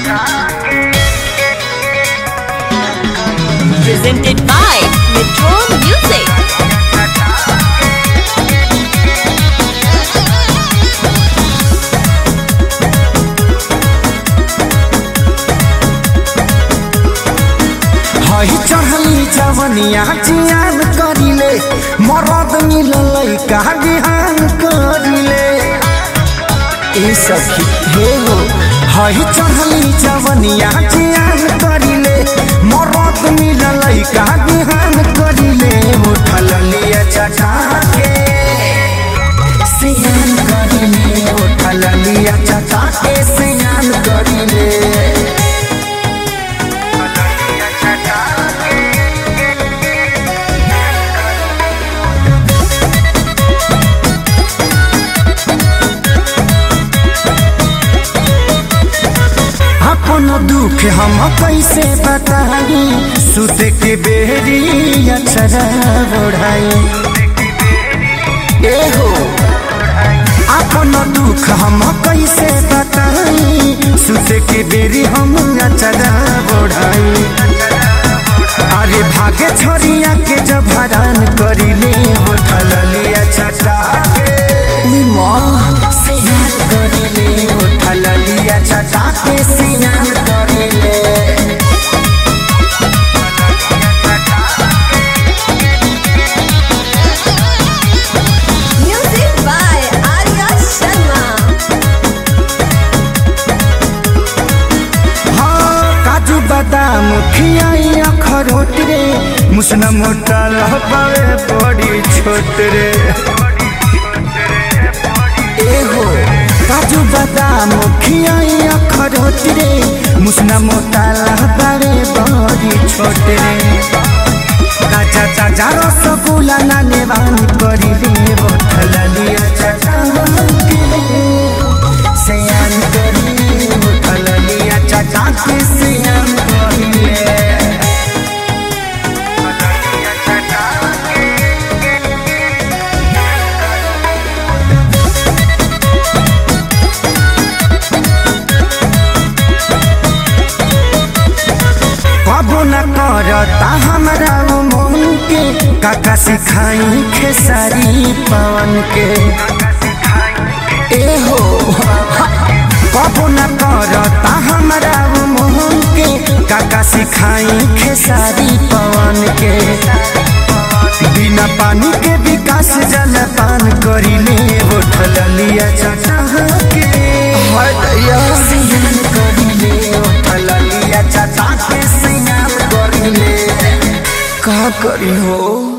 Presented by Metro Music. हई चढ़ली जवनिया जियान करिले मरद मिललै का बिहान करिले ए सखी हे हो हई चढ़ली जवनिया जियान करिले मरद मिललै का बिहान करिले उठल लिया चटा के सियान करिले उठल लिया चटा के सियान करिले अपन दुख हम कैसे बताई सुत के बेरी अक्षरा बढ़ाई ए हो अपन दुख हम कैसे बताई सुत के बेरी हम अक्षरा बढ़ाई अरे भागे छोरिया के जब हरान करिले उठल लिया छटा सियान करिले उठल लिया छटा के सियान करिले Music by Arya Sharma. हाँ काजू बादाम खियाई अखरोट रे मुसना मोटा लहबावे बड़ी छोट रे ए हो काजू बादाम खियाई अखरोट रे मुसना मोटा लहबावे बड़ी छोट रे काचा ताजा रसगुल्ला नाने बानी करिले बोतल लिया चटा सयान करिले बोतल लिया चटा के सयान करिले कबो न करता हमरा वो मन के काका सिखाई खेसारी पवन के ए हो कबो न करता हमरा वो मन के काका सिखाई खेसारी पवन के बिना पानी के विकास जल पान करिले उठल लिया चटा के सियान करिले उठल लिया चटा के सियान करिले का करी हो